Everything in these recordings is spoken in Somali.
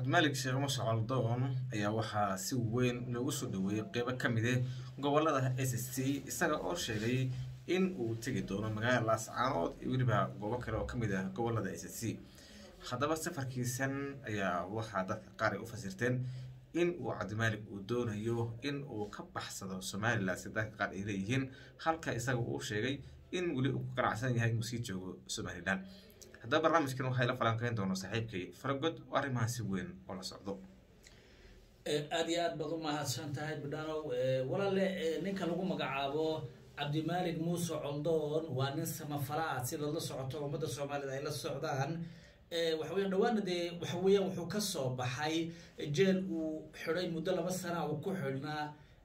cabdimaalig sheekh muuse coldoon ayaa waxaa si weyn loogu soo dhaweeyey qeybo ka mid eh gobolada s s c isaga oo sheegay in uu tegi doono magaalada laascaanood iyo weliba goobo kale oo kamid ah gobolada s s c haddaba safarkiisan ayaa waxaa dadka qaar ay u fasirteen in uu cabdimaalig uu doonayo in uu ka baxsado somalilan si dadka qaar ay leeyihiin halka isaga uu sheegay in weli uu ku ganacsan yahay inuu sii joogo somalilan haddaba barnaamijkan waxay la falanqeyn doona saaxiibkay faragod oo arrimahan si weyn oo la socdo aada iyo aad baad u mahadsan tahay bidhanow walaale ninka lagu magacaabo cabdimaalig muuse coldoon waa nin samafala ah sidaad la socoto ummadda soomaalida ay la socdaan waxaweya dhawaana dee waxa weeyaan wuxuu ka soo baxay jeel uu xidhay muddo laba sana uu ku xidhnaa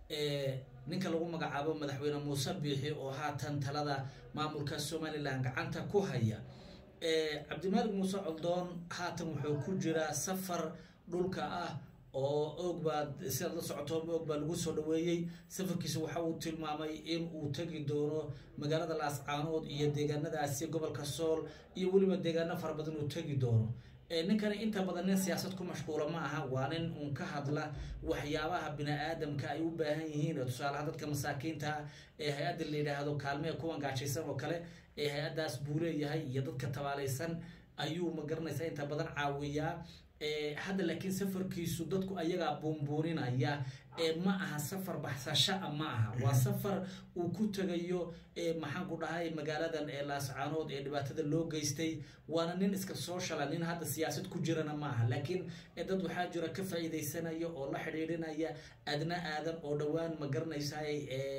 ninka lagu magacaabo madaxweyne muuse biixi oo haatan talada maamulka somalilan gacanta ku haya cabdimaalig muuse coldoon haatan wuxuu ku jiraa safar dhulka ah oo og baa sidaad la socoto og baa lagu soo dhaweeyey safarkiisa waxa uu tilmaamay in uu tegi doono magaalada laascaanood iyo deegaanadaasi gobolka sool iyo weliba deegaano fara badan uu tegi doono ninkani inta badan nin siyaasad ku mashquula ma aha waa nin uun ka hadla waxyaabaha bini-aadamka ay u baahan yihiin tusaalaha dadka masaakiinta ah ee hay-adda la yidhaahdo kaalmee kuwan gaajaysan oo kale ee hay-addaas buu leeyahay iyo dadka tabaalaysan ayuu ma garanaysaa inta badan caawiyaa hadda laakiin safarkiisu dadku ayagaa buunbuuninaya ma aha safar baxsashaa ma aha waa safar uu ku tegayo maxaan ku dhahay magaaladan ee laascaanood ee dhibaatada loo geystay waana nin iska soo shala nin hadda siyaasad ku jirana ma aha laakiin dad waxaa jira ka faa-iideysanaya oo la xidhiidhinaya adna aadan oo dhowaan ma garanaysaay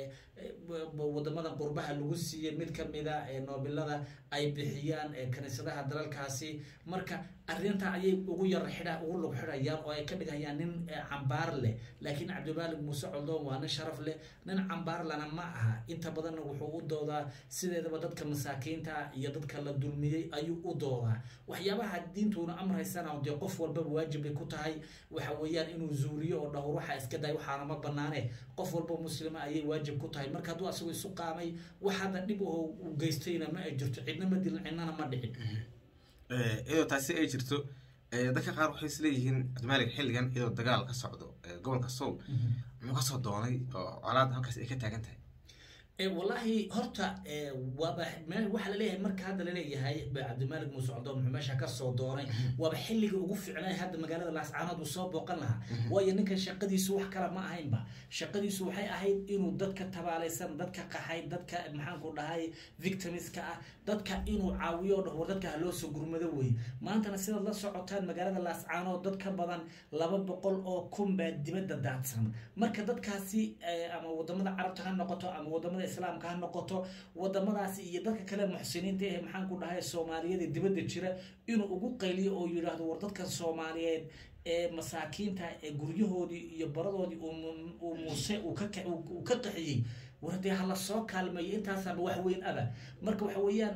wadamadan qurbaha lagu siiyey mid kamida noobilada ay bixiyaan kaniisadaha dalalkaasi marka arrintaa ayay ugu yar xidha ugu lug xidhayaan oo ay ka dhigayaan nin cambaar leh laakiin cabdimaalig muuse coldoon waa nin sharaf leh nin cambaarlana ma aha inta badanna wuxuu u doodaa sideedaba dadka masaakiinta iyo dadka la dulmiyey ayuu u doodaa waxyaabaha diintuuna amraysana dee qof walbaba waajib bay ku tahay waxa weeyaan inuu zuuliyo oo dhahor waxaa iska day waxaana ma banaane qof walba muslima ayay waajib ku tahay marka hadduu asagu isu qaamay wax hadda dhib oo u geystayna ma ay jirto cidna ma dilin cidnana ma dhicin iyadoo taasi ay jirto dadka qaar waxay isleeyihiin cabdimaalig xilligan iyadoo dagaal ka socdo gobolka soul muxuu kasoo doonay oo colaad halkaas ay ka taagan tahay wallaahi horta waaba waxaa laleeyahay marka hadda laleeyahay cabdimaalig muuse coldoon muxuu meesha kasoo doonay waaba xilliga ugu ficnay hadda magaalada laascaanood uu soo booqan lahaa waayo ninkan shaqadiisu wax kale ma ahaynba shaqadiisu waxay ahayd inuu dadka tabaalaysan dadka qaxay dadka maxaanku dhahay victimiska ah dadka inuu caawiyo dhahor dadka haloo soo gurmado wey maantana sidaad la socotaan magaalada laascaanood dad ka badan laba boqol oo kun baa dibadda daadsan marka dadkaasi ama wadamada carabta ha noqoto ama wadamada islaamka ha noqoto wadamadaasi iyo dadka kale muxsiniinta ee maxaan ku dhahay soomaaliyada dibadda jira inuu ugu qayliyo oo yidhaahdo war dadkan soomaaliyeed ee masaakiinta ee guryahoodii iyo baradoodii uu muuse uu ka qaxiyey war dee hala soo kaalmeeyo intaasaaba wax weyn aba marka waxa weeyaan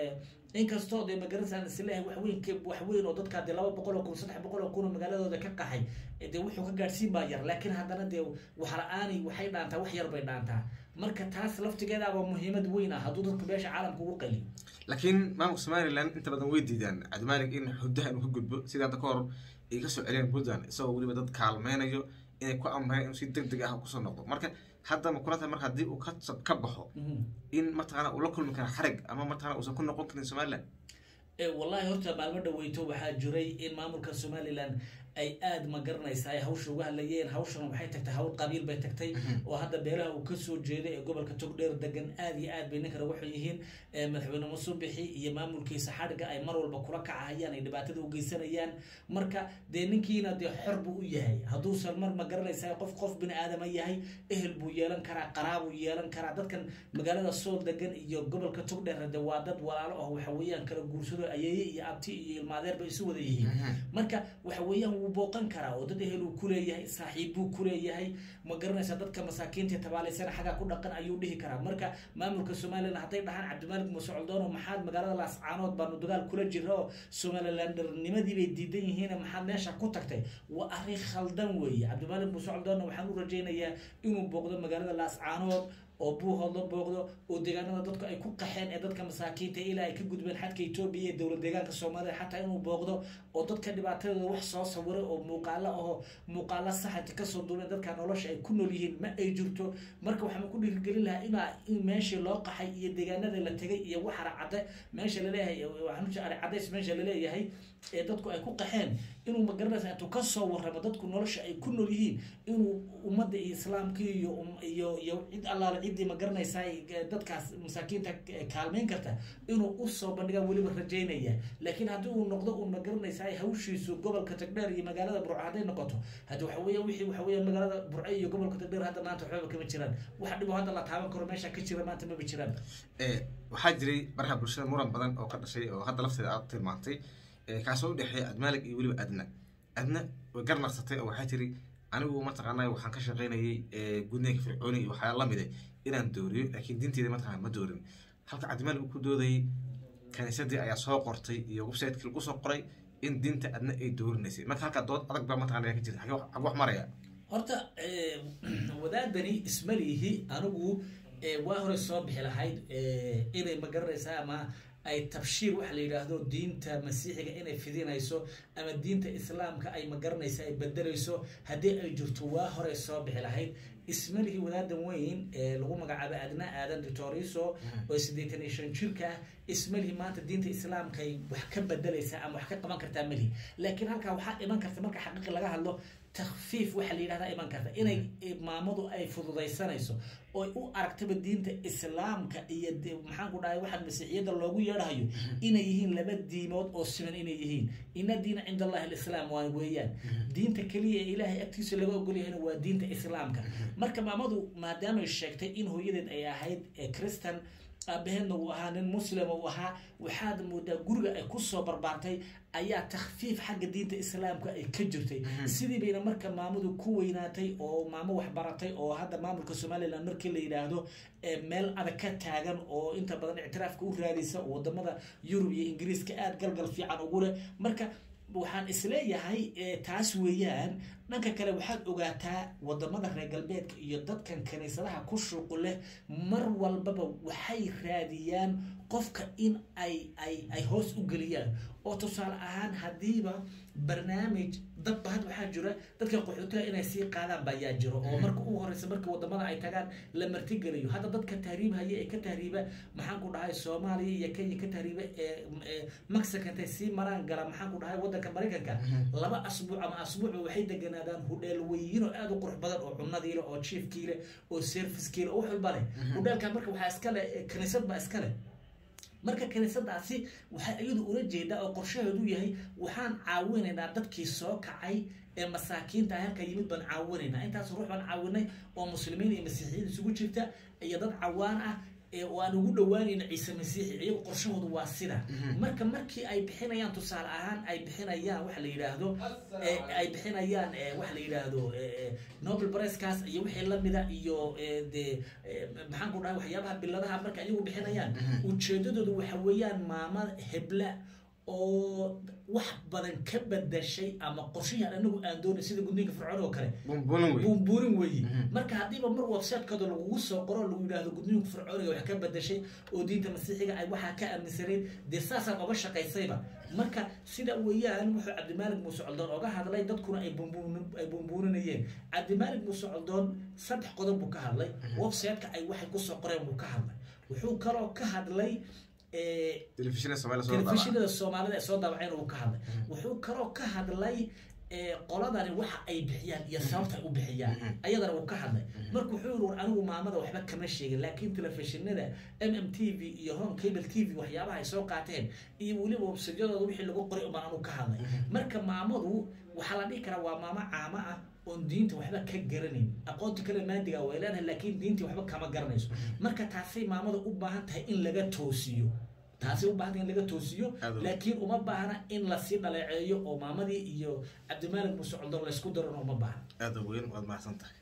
inkastoo dee magaranasaan isleeyahay waxweyn waxweyn oo dadkaa dee laba boqol oo kun saddex boqol oo kun oo magaaladooda ka qaxay dee wuxuu ka gaadhsiin baa yar laakiin haddana dee waxla-aani waxay dhaantaa wax yar bay dhaantaa marka taas laftigeedaaba muhiimad weyn ah hadduu dadku beesha caalamka ugu qaliyo laakiin maamulka somalilan inta badan way diidaan cabdimaalig in xudaha inuu ka gudbo sida hadda ka hor ay kasoo celiyeen puntland isagoo weliba dad kaalmeynayo inay ku amreen inuu si deg deg ah kusoo noqdo marka hadda ma kula tahay marka haddii uu ka baxo in mataqaana uu la kulmi kara xarig ama mataqana uusan ku noqon karin somalilan wallahi horta maalmo dhaweyto waxaa jiray in maamulka somalilan ay aada ma garanaysa ay hawsha uga hadlayeen hawshana waxay tagtay hawl qabiil bay tagtay oo hadda beelaha uu kasoo jeeday ee gobolka togdheer degan aada iyo aad bay ninkana waxay yihiin madaxweyne musubixi iyo maamulkiisa xadhiga ay mar walba kula kacahayaan ay dhibaatada u geysanayaan marka dee ninkiina dee xor buu u yahay hadduusan mar ma garanaysa qof qof bini aadama yahay ehel buu yeelan karaa qaraabuu yeelan karaa dadkan magaalada sool degan iyo gobolka togdheer de waa dad walaalo ah waxa weeyaan kala guursado ayeeye iyo abti iyo ilmaadeer bay isu wada yihiin marka waxa weeyaan wuu booqan karaa oo dad ehel uu kuleeyahay saaxiib buu kuleeyahay ma garanaysa dadka masaakiinta tabaalaysana xaggaa ku dhaqan ayuu dhihi karaa marka maamulka somalilan hadday dhahaan cabdimaalig muuse coldoon oo maxaad magaalada laascaanood baanu dagaal kula jira oo somalilandarnimadii bay diidan yihiin maxaad meesha ku tagtay waa arrin khaldan weeye cabdimaalig muuse coldoonna waxaan u rajaynayaa inuu booqdo magaalada laascaanood oo buuhood la booqdo oo deegaanada dadku ay ku qaxeen ee dadka masaakiinta ilaa ay ka gudbeen xadka etoobiya ee dowlad deegaanka soomaaliya xataa inuu booqdo oo dadka dhibaatadooda wax soo sawiray oo muuqaalo ahoo muuqaalo saxanta kasoo duubeen dadka nolosha ay ku nool yihiin ma ay jirto marka waxaan ku dhiirigelin lahaa inaa in meeshii loo qaxay iyo deegaanada la tegay iyo wax aracade meesha laleeyahay waxaan aricadays meesha laleeyahay ee dadku ay ku qaxeen inuu magaranaysa intuu kasoo warramo dadku nolosha ay ku nool yihiin inuu ummadda iyo islaamkii iyo iyo iyo cid allaale ciddii magaranaysaa dadkaas masaakiinta kaalmeyn karta inuu usoo bandhiga weliba rajaynaya laakiin haddii uu noqdo uu magaranaysaa hawshiisu gobolka tagdheer iyo magaalada burco hadday noqoto haddi waxa weya wixii waxa weya magaalada burco iyo gobolka tagdheer hadda maanta waxbaba kama jiraan waxa dhibo hadda la taaban karo meesha ka jira maanta maba jiraan waxaa jiray baraha bulshada muran badan oo ka dhashay oo hadda lafteeda aad tilmaantay kaasoo udhexeeya admaalig iyo weliba adna adna way garnaqsatay oo waxaa tiri anigu mataqaanaa waxaan ka shaqaynayay gudniinka fircooni iyo waxyaala lamide inaan dooriyo laakiin diinteeda mataqaana ma doorin halka cabdimaalig uu ku doodayay kaniisadii ayaa soo qortay iyo websiteki lagu soo qoray in diinta adna ay doorinaysay marka halkaa dood adag baa mataqana ka jirta xag wax maraya horta wadaadani ismalihi anigu waa hore soo bixi lahayd inay magaranaysaa ama ay tabshiir waxa la yidhaahdo diinta masiixiga inay fidinayso ama diinta islaamka ay magaranaysa ay bedelayso haddii ay jirto waa hore soo bixi lahayd ismalihii wadaadan weyn ee lagu magacaabo adna aadan ditoriso oo siddeetan iyo shan jirka ah ismalihii maanta diinta islaamka ay wax ka bedelaysaa ama wax ka qaban kartaa malihi laakiin halkaa waxaa iman karta marka xaqiiqi laga hadlo takfiif waxaa la yidhahdaa iman karta inay maamadu ay fududaysanayso oo u aragtaba diinta islaamka iyo maxaan ku dhahay waxaan masiixiyadda loogu yeedhahayo inay yihiin laba diimood oo siman inay yihiin ina diina cinda allahi alislaam waa weeyaan diinta keliya ee ilaahay agtiisa laga ogolyahayna waa diinta islaamka marka maamadu maadaamay sheegtay in hooyadeed ay ahayd christan aabaheedna uu ahaa nin muslim uu ahaa waxaad moodaa guriga ay kusoo barbaartay ayaa takfiif xagga diinta islaamka ay ka jirtay sidii bayna marka maamadu ku weynaatay oo maamo waxbaratay oo hadda maamulka somalilan markii la yidhaahdo meel adag ka taagan oo inta badan ictiraafka u raadisa oo wadamada yurub iyo ingiriiska aada galgal fiican ugu leh marka waxaan isleeyahay taas weeyaan dhanka kale waxaad ogaataa wadamada reer galbeedka iyo dadkan kaniisadaha ku shuuqu leh mar walbaba waxay raadiyaan qofka in ay ay ay hoos u geliyaan oo tusaale ahaan haddiiba barnaamij dadba had waxaa jira dadka qaxootiga inay sii qaadaan ba ayaa jiro oo marka ugu horeysa marka wadamada ay tagaan la martigeliyo hadda dadka tahriib haya ee ka tahriiba maxaan ku dhahay soomaaliya iyo kenya ka tahriiba ee mexico intay sii maraan gala maxaan ku dhahay wadanka maraykanka laba asbuuc ama asbuucba waxay deganaadaan hudheel weyin oo aada u qurux badan oo cunadiile oo jiefkiile oo servicekiile oo wax walba leh hudheelka marka waxaa iskale kaniisad baa iskale marka kaniisadaasi waxaa iyadu ula jeedaa oo qorshaheedu yahay waxaan caawinaynaa dadkii soo kacay ee masaakiinta ah halka yimid baan caawinaynaa intaas ruux baan caawinay oo muslimiin iyo masiixiyiin isugu jirta iyo dad cawaan ah oo aan ugu dhawaanayna ciise masiixi iyagu qorshahoodu waa sida marka markii ay bixinayaan tusaale ahaan ay bixinayaan waxa la yidhaahdo ay bixinayaan waxa la yidhaahdo nobel bricekaas iyo wixii lamida iyo de maxaan ku dhahay waxyaabaha biladaha marka iyagu bixinayaan ujeedadoodu waxa weeyaan maama hebla oo wax badan ka badashay ama qorshahan anagu aan doonay sida gudniinka fircoon oo kale buunbuurin weeye marka haddiiba mar websitecooda lagugu soo qoro lagu yidhaahdo gudniinka fircooniga wax ka badashay oo diinta masiixiga ay waxaa ka aaminsanayd dee saasaad oga shaqaysayba marka sida weeyaan wuxuu cabdimaalig muuse coldoon oga hadlay dadkuna ay ay buunbuurinayeen cabdimaalig muuse coldoon saddex qodob buu ka hadlay websiteka ay waxay kusoo qoreen buu ka hadlay wuxuu kaloo ka hadlay telefishinada soomaalida ee soo daabaceen uu ka hadlay wuxuu kaloo ka hadlay qoladani waxa ay bixiyaan iyo sababta ay u bixiyaan ayadana uu ka hadlay marka wuxuu yiri war anigu maamada waxba kama sheegin laakiin telefishinada m m t v iyo home cable t v waxyaabaha ay soo qaateen iyo weliba websayadooda wixii lagu qoray umbaan anigu ka hadlay marka maamadu waxaa la dhihi karaa waa maamo caamo ah oon diinta waxba ka garanayn aqoonta kale maadiga way leedahay laakiin diintii waxba kama garanayso marka taasay maamada u baahan tahay in laga toosiyo taasi u baahanta in laga toosiyo laakiin uma baahna in lasii dhaleeceeyo oo maamadii iyo cabdimaalig muuse coldoon laysku darano uma baahna aada weyn waad mahadsan tahay